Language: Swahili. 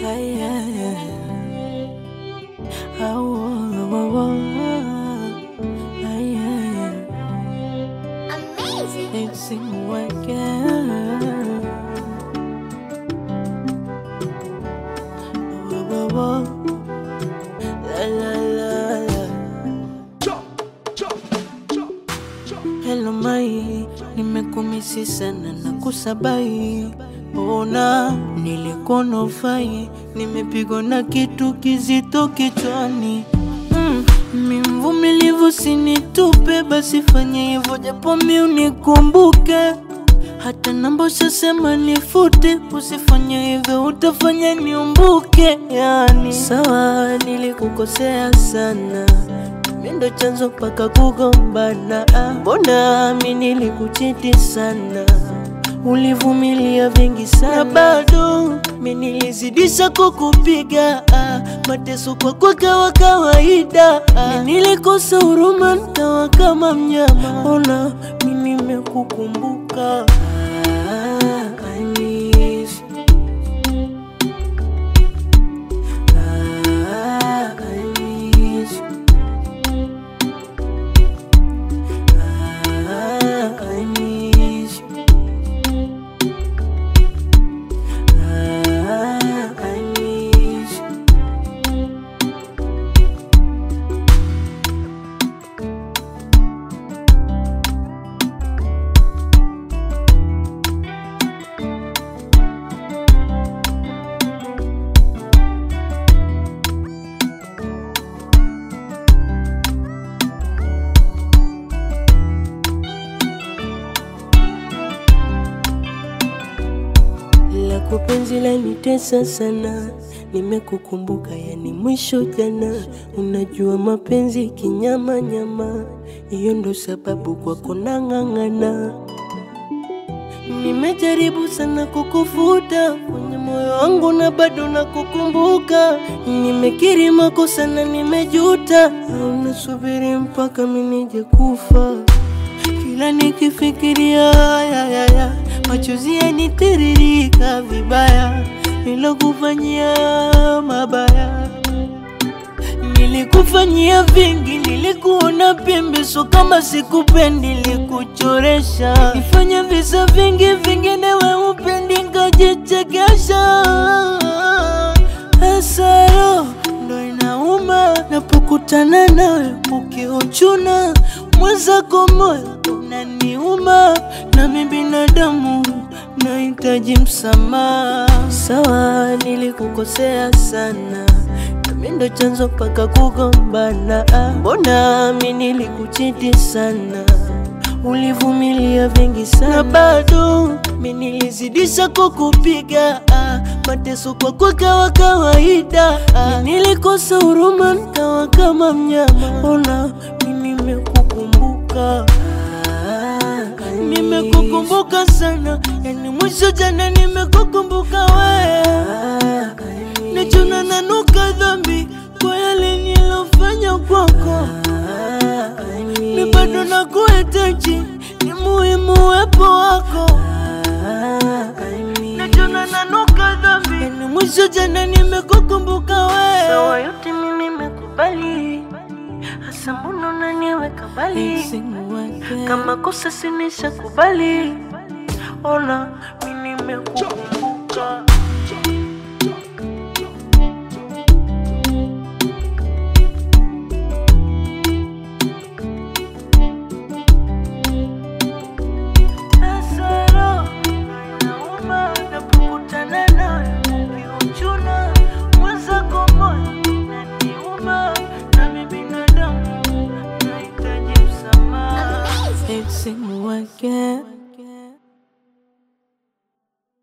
Yeah, yeah, yeah. Oh, oh, oh, oh. Yeah, yeah, yeah. Amazing. It's in again. Oh, oh, oh, oh. La, la, la, la. Hello mai, nimekumisi sana na kusabai. Ona nilikuwa nofai, nimepigwa na kitu kizito kichwani. Mm, mi mvumilivu, sinitupe, basi fanye hivyo japo mi unikumbuke. Hata namba ushasema nifute, usifanye hivyo utafanya niumbuke. Yani sawa, nilikukosea sana mi ndo chanzo mpaka kugombana. Ah, Mbona mi nilikuchiti sana, ulivumilia vingi sana, bado mi nilizidisha kukupiga. Ah, Mateso kwako kawa kawaida. Ah, Mi nilikosa huruma nikawa kama mnyama. Ona mi nimekukumbuka. Ah, I miss you. Ah, I miss you. Ah, I miss you. Ah, I miss you. lako penzi lanitesa sana, nimekukumbuka yani mwisho jana. Unajua mapenzi kinyama nyama, hiyo ndo sababu kwako nang'ang'ana. Nimejaribu sana kukufuta kwenye moyo wangu na bado nakukumbuka. Nimekiri makosa na nimejuta, au nasubiri mpaka mimi nije kufa kila nikifikiria ya, ya, ya, machozi yanitiririka vibaya, nilokufanyia mabaya, nilikufanyia vingi, nilikuona pembe, so kama sikupendi, nilikuchoresha, nifanya visa vingi, vingine we upendi, ngajichekesha hasaro ndo inauma napokutana nawe ukiuchuna mwenzako moyo unaniuma nami binadamu nahitaji msamaha sawa nilikukosea sana nami ndo chanzo mpaka kugombana Ah, mbona mi nilikuchiti sana ulivumilia vingi sana bado mi nilizidisha kukupiga ah, mateso kwako kawa kawaida ah, mi nilikosa huruma nikawa kama mnyama ona mi nimekukumbuka ah, nimekukumbuka sana yani mwisho jana nimekukumbuka wewe nachuna nanuka dhambi kwa yale nilofanya kwako mi bado nakuhitaji, ni muhimu uwepo wako. Najua nanuka dhambi, yani mwisho jana nimekukumbuka wewe. Sawa yote mimi nimekubali, hasa mbona unaniweka mbali? Kama kosa sinisha kubali, ona mi nimekukumbuka. Hasara inauma napokutana nawe ukiuchuna mwenzako moyo unaniuma, nami binadamu nahitaji msamaha. Amazing. It's in again.